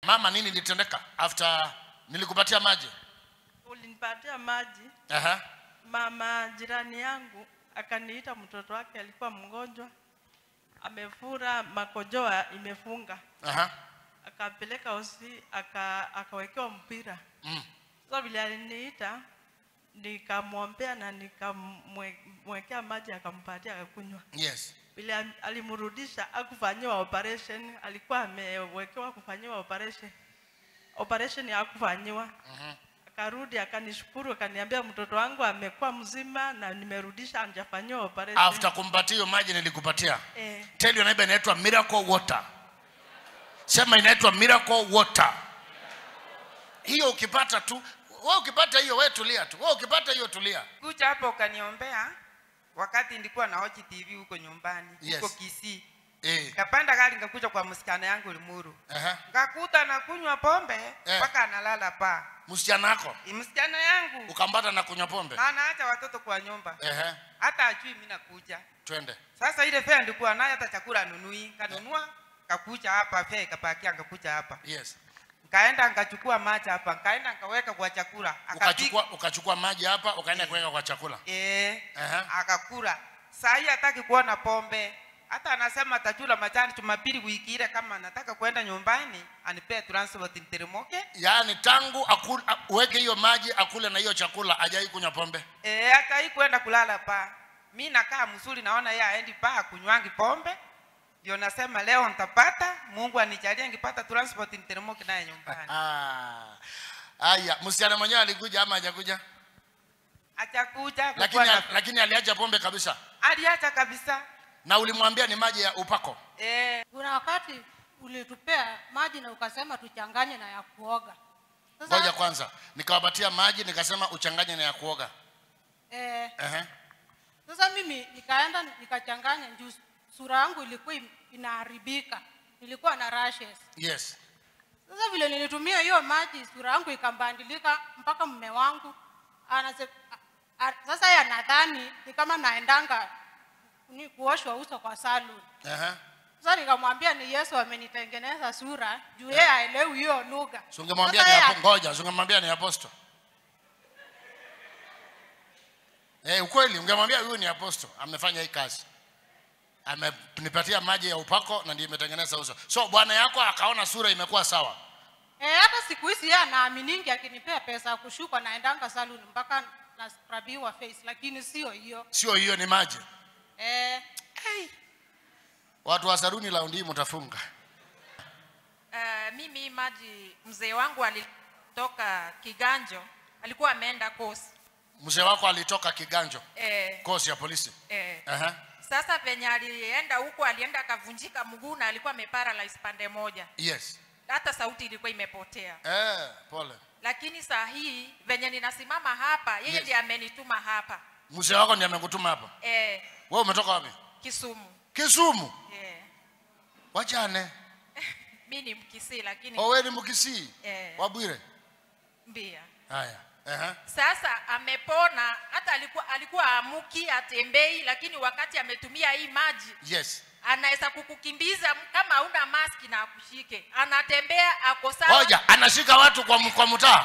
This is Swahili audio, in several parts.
mama nini ilitendeka after nilikupatia maji ulinipatia maji Aha. mama jirani yangu akaniita mtoto wake alikuwa mgonjwa amefura makojoa imefunga Aha. akapeleka hosi aka, akawekewa mpira Mm. sasa vile aliniita nikamwombea na nikamwekea maji akampatia akakunywa yes vile am- alimrudisha akufanyiwa operation alikuwa amewekewa kufanyiwa operation operation hakufanyiwa Mhm. akarudi akanishukuru akaniambia mtoto wangu amekuwa mzima na nimerudisha anjafanyiwa operation after kumpatia hiyo maji nilikupatia eh, tell your neighbor inaitwa miracle water sema inaitwa miracle water hiyo ukipata tu wewe ukipata hiyo wewe tulia tu wewe ukipata hiyo tulia kuja hapo ukaniombea wakati nilikuwa na watch TV huko nyumbani Yes. huko Kisii. eh Kapanda gari nikakuja kwa msichana yangu Limuru. aha Ngakuta anakunywa pombe Eh. mpaka analala pa. msichana wako Msichana yangu ukambata na kunywa pombe na anaacha watoto kwa nyumba. ehe Hata ajui mimi nakuja. twende Sasa ile fare ndikuwa nayo hata chakula anunui. Kanunua kakuja hapa fare kapakia ngakuja hapa. yes Nkaenda nkachukua maji hapa, nkaenda nkaweka kwa chakula. Akapika. ukachukua ukachukua maji hapa ukaenda kuweka kwa chakula Eh, Aha. akakula. Saa hii hataki kuona pombe. Hata anasema atajula majani Jumapili wiki ile kama anataka kwenda nyumbani anipee transport niteremoke. yaani tangu akul, a- uweke hiyo maji akule na hiyo chakula ajai kunywa pombe Eh, hata hii kwenda kulala pa. Mi nakaa mzuri naona yeye aendi pa kunywangi pombe. Ndio nasema leo nitapata, Mungu anijalie ngipata transport niteremoke naye nyumbani. Ah. Aya, msichana mwenyewe alikuja ama hajakuja? Achakuja Lakini kukuwa na lakini aliacha pombe kabisa. aliacha kabisa. Na ulimwambia ni maji ya upako. Eh, kuna wakati ulitupea maji na ukasema tuchanganye na ya kuoga Ngoja sasa kwanza. Nikawapatia maji nikasema uchanganye na ya kuoga. eh, Ehe. sasa mimi nikaenda nikachanganya juu sura yangu ilikuwa im- inaharibika nilikuwa na rashes Yes. sasa vile nilitumia hiyo maji sura yangu ikambandilika mpaka mume wangu anase, a, a, sasa yeye anadhani ni kama naendanga ni kuoshwa uso kwa salon Ehe. sasa nikamwambia ni yesu amenitengeneza sura juu yeye aelewi hiyo lugha Si ungemwambia Sasa ni yeye hapo ngoja, si ungemwambia ni apostle. Eh, ukweli ungemwambia huyu ni apostle, amefanya hii kazi. Amenipatia maji ya upako na ndiyo imetengeneza uso. So bwana yako akaona sura imekuwa sawa. Eh, hata siku hizi yeye anaaminingi akinipea pesa ya kushuka naendanga saluni mpaka naskrabiwa face, lakini sio hiyo. Sio hiyo ni maji. Eh, Watu wa saruni laundi hii mtafunga. Uh, mimi maji mzee wangu alitoka Kiganjo, alikuwa ameenda kosi Mzee wako alitoka Kiganjo, eh, kosi ya polisi. eh. Aha. Sasa penye alienda huko, alienda akavunjika mguu na alikuwa ameparalyze pande moja, Yes. hata sauti ilikuwa imepotea. Eh, pole. Lakini saa hii venye ninasimama hapa, yeye Yes. ndiye amenituma hapa Mzee wako ndiye amekutuma hapa. eh, Wewe umetoka wapi? Kisumu Kisumu. eh. Wachane. Mi ni Mkisii lakini Oh, wewe ni Mkisii. eh, Wabwire. mbia Haya. Aha. sasa amepona hata alikuwa alikuwa amuki atembei lakini wakati ametumia hii maji Yes. anaweza kukukimbiza kama hauna maski na akushike anatembea ako sawa Ngoja, anashika watu kwa m- kwa mtaa.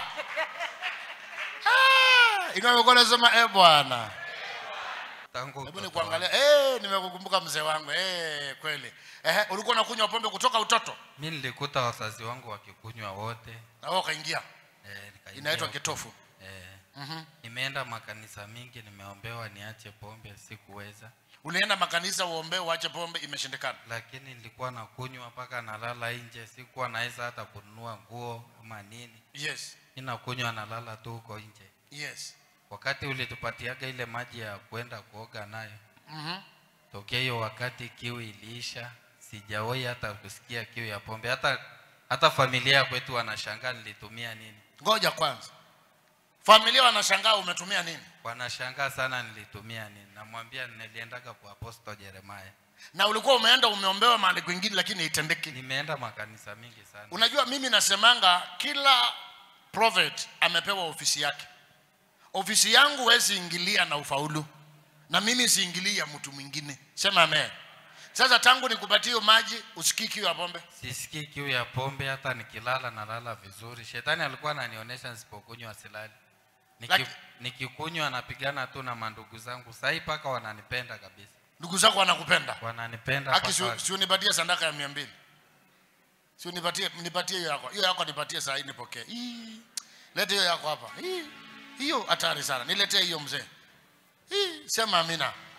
Ah, inayokuwa nasema eh bwana. tangu Hebu utoto nikuangalia. Eh, nimekukumbuka mzee wangu. Eh, kweli. Eh, ulikuwa unakunywa pombe kutoka utoto? mi nilikuta wazazi wangu wakikunywa wote Na wewe ukaingia. eh, nikaingia Inaitwa huko. kitofu. eh, Mhm. nimeenda makanisa mingi nimeombewa niache pombe sikuweza Ulienda makanisa uombe uache pombe imeshindikana. lakini nilikuwa nakunywa mpaka nalala nje sikuwa naweza hata kununua nguo ama nini Yes. mi nakunywa nalala tu huko nje Yes. wakati ulitupatiaga ile maji ya kwenda kuoga nayo Mhm. tokea hiyo wakati kiu iliisha sijawahi hata kusikia kiu ya pombe hata hata familia ya kwetu wanashangaa nilitumia nini Ngoja kwanza. Familia wanashangaa umetumia nini? wanashangaa sana nilitumia nini namwambia niliendaga kwa aposto jeremaya Na ulikuwa umeenda umeombewa mahali kwingine lakini haitendeki. nimeenda makanisa mingi sana Unajua mimi nasemanga kila prophet amepewa ofisi yake. Ofisi yangu huwezi ingilia na ufaulu, na mimi siingilii ya mtu mwingine. Sema amen. sasa tangu nikupatie hiyo maji usikii kiu ya pombe sisikii kiu ya pombe hata nikilala nalala vizuri shetani alikuwa ananionyesha nisipokunywa silali Niki, Laki- nikikunywa napigana tu na mandugu zangu sahii paka wananipenda kabisa ndugu zako wanakupenda wananipenda aki paka- si, si unipatie sandaka ya mia mbili si unipatie nipatie hiyo yako hiyo yako nipatie saa hii nipokee Hii. lete hiyo yako hapa Hii. hiyo hatari sana niletee hiyo mzee Hii. sema amina